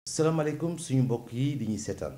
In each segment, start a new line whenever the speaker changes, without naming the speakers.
salaamaaleykum suñu mbokk yi di ñuy seetaan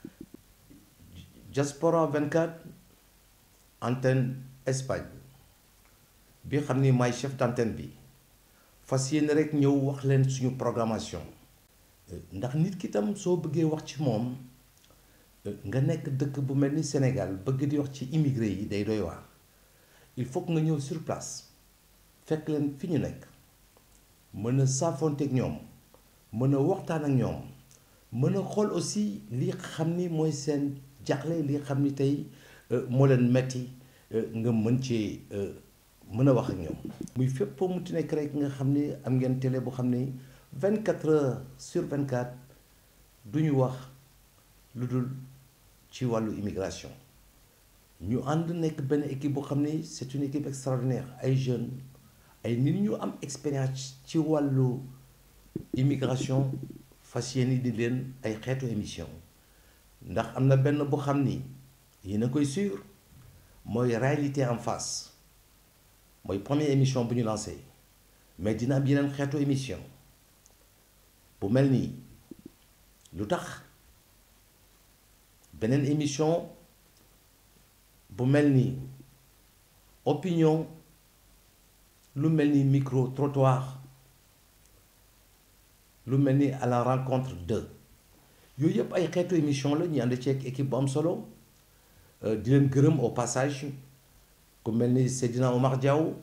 Diaspora 24 antenne Espagne bi xam ni maay chef d'antenne bi fas yéene rek ñëw wax leen suñu programmation ndax nit ki tam soo bëggee wax ci moom nga nekk dëkk bu mel ni Sénégal bëgg di wax ci immigré yi day doy waar il faut que nga ñëw sur place fekk leen fi ñu nekk mën a saafonteeg ñoom mën a waxtaan ak ñoom mën a xool aussi li xam ni mooy seen jaxle li xam ni tey moo leen metti nga mën ci mën a wax ak ñoom muy fépp foo mu ti nekk rek nga xam ni am ngeen télé bu xam ni 24 heures sur 24 du ñu wax lu dul ci wàllu immigration ñu ànd nekk benn équipe boo xam ni c'est une équipe extraordinaire ay jeunes ay nit ñu am expérience ci wàllu immigration fas yéene di leen ay xeetu émission ndax am na benn boo xam ni yéen a koy suivre mooy réalité en face mooy première émission bu ñu lancé mais dina am yeneen xeetu émission bu mel nii lu tax beneen émission bu mel ni opinion lu mel ni micro trottoir lu mel ni à la rencontre de yooyu yëpp ay xeetu émission la ñu ànd ci ak équipe bu am solo di leen gërëm au passage ku mel ni Seydina Omar Diaw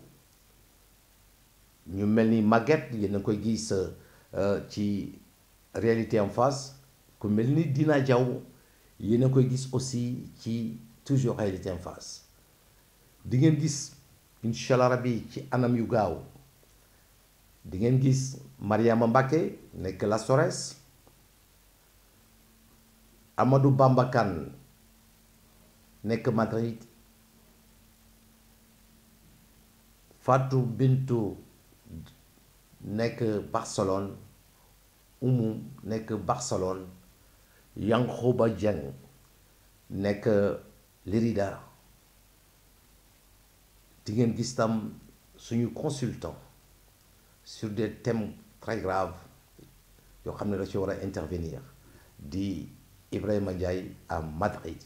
ñu mel ni Maguette yéen a koy gis ci réalité en face ku mel ni Dina Diaw yéen a koy gis aussi ci toujours réalité en face di ngeen gis incha allah rabi ci anam yu gaaw di ngeen gis Mariama Mbacke nekk la Sores Amadou Bamba Kane nekk Madrid Fatou Bintou nekk Barcelone Oumou nekk Barcelone Yankhoba Dieng nekk Lérida di ngeen gis tam suñu consultant sur des thèmes très graves yoo xam ne da ci war a intervenir di Ibrahima Ndiaye à Madrid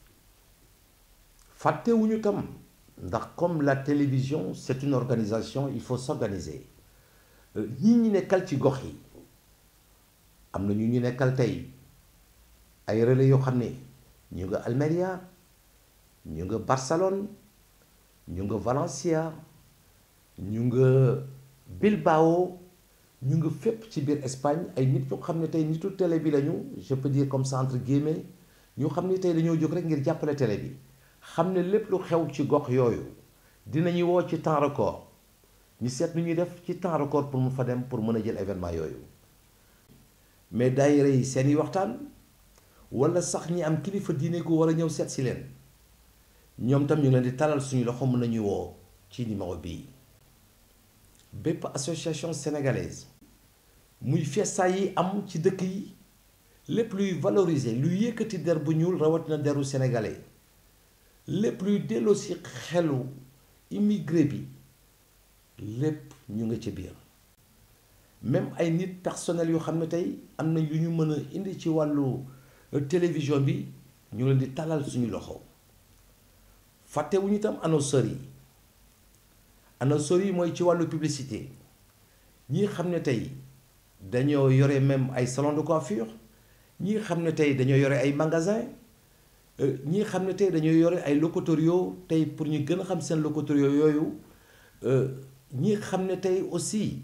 fàttewuñu tam ndax comme la télévision c'est une organisation il faut s'organiser ñi ñi nekkal ci gox yi am na ñu ñu nekkal tey ay relais yoo xam ne ñu nga Almeria ñu nga Barcelone ñu nga Valencia ñu nga Bilbao ñu nga fépp ci biir Espagne ay nit ñu xam ne tey nitu télé bi lañu je peux dire comme ça entre guillemets ñu xam ne tey dañoo jóg rek ngir jàppale télé bi xam ne lépp lu xew ci gox yooyu dinañu woo ci temps record ñu seet nu ñuy def ci temps record pour mu fa dem pour mën a jël événement yooyu mais daayira yi seeni waxtaan wala sax ñi am kilifa diine gu war a ñëw seet si leen ñoom tam ñu ngi leen di talal suñu loxo mën nañu woo ci numéro bii bépp association sénégalaise muy fiesta yi am ci dëkk yi lépp luy valoriser luy yëkkati der bu ñuul rawatina deru sénégalais lépp luy delloo si xelu immigré bi lépp ñu nga ci biir même ay nit personnel yoo xam ne tey am na lu ñu mën a indi ci wàllu télévision bi ñu leen di talal suñu loxo fàttewuñu itam annonceurs yi annonceurs yi mooy ci wàllu publicité ñi xam ne tey dañoo yore même ay salon de coiffure ñi xam ne tey dañoo yore ay magasin ñi xam ne tey dañoo yore ay locutorio tey pour ñu gën a xam seen locutorio yooyu ñi xam ne tey aussi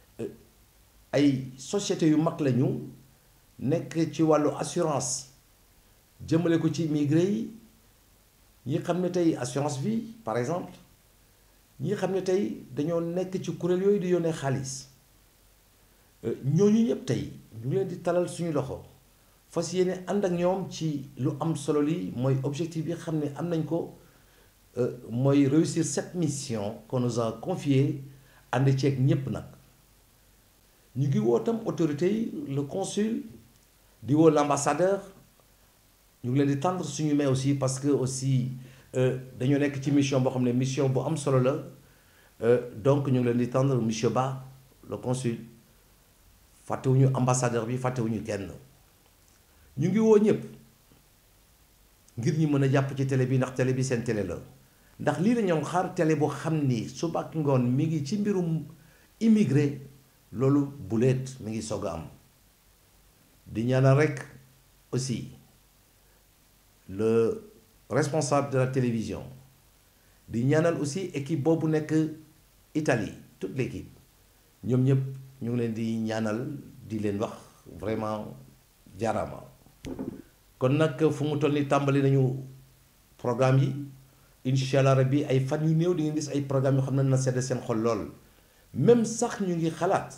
ay sociétés yu mag lañu nekk ci wàllu assurance jëmale ko ci immigré yi ñi xam ne tey assurance vie par exemple ñi xam ne tey dañoo nekk ci kuréel yooyu di yónnee xaalis ñooñu ñëpp tey ñu ngi leen di talal suñu loxo fas yéene ànd ak ñoom ci lu am solo li mooy objectif bi xam ne am nañ ko mooy réussir cette mission qu'on nous a confiée ànd ceeg ñépp nag ñu ngi woo tam autorité yi le consul di woo l'ambassadeur ñu ngi leen di tendre suñu mais aussi parce que aussi dañoo nekk ci mission boo xam ne mission bu am solo la donc ñu ngi leen di tendre monsieur Ba le consul fàttewuñu ambassadeur bi fàttewuñu kenn ñu ngi woo ñëpp ngir ñu mën a jàpp ci télé bi ndax télé bi seen télé la ndax lii la ñoom xaar télé boo xam ni suba ak ngoon mi ngi ci mbirum immigré loolu buleet mi ngi soog a am di ñaanal rek aussi le responsable de la télévision di ñaanal aussi équipe boobu nekk Italie toute l'équipe ñoom ñëpp ñu ngi leen di ñaanal di leen wax vraiment jaaraama kon nag fu mu toll ni tàmbali nañu programme yi incha allah rabbi ay fan yu néew di ngeen gis ay programme yoo xam ne na sedd seen xol lool même sax ñu ngi xalaat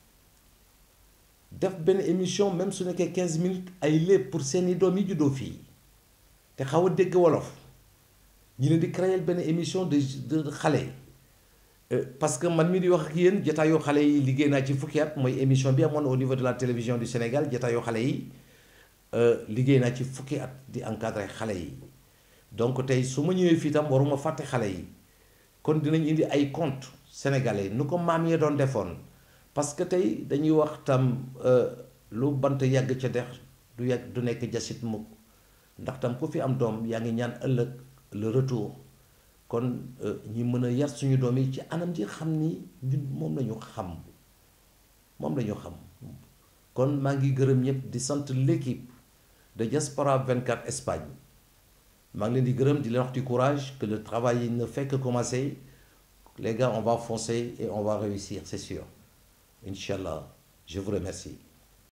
def benn émission même su nekkee 15 minutes ay léeb pour seeni doom yi juddoo fii te xaw a dégg wolof ñu leen di créer benn émission de de xale parce que man mi di wax ak yéen jataayoo xale yi liggéey naa ci fukki at mooy émission bi amoon au niveau de la télévision du Sénégal jataayoo xale yi liggéey naa ci fukki at di encadrer xale yi donc tey su ma ñëwee fii tam waruma fàtte xale yi kon dinañ indi ay conte sénégalais nu ko maam yee doon defoon parce que tey dañuy wax tam lu bant yàgg ca dex du yàgg du nekk jasit mukk ndax tam ku fi am doom yaa ngi ñaan ëllëg le retour kon ñi mën a yar suñu doom yi ci anam ji xam ni ñun moom la ñu xam moom la ñu xam kon maa ngi gërëm ñëpp di sant l'équipe de Diaspora 24 Espagne maa ngi leen di gërëm di leen wax du courage que le travail ne fait que commencer les gars on va foncer et on va réussir c'est sûr Inch'Allah je vous remercie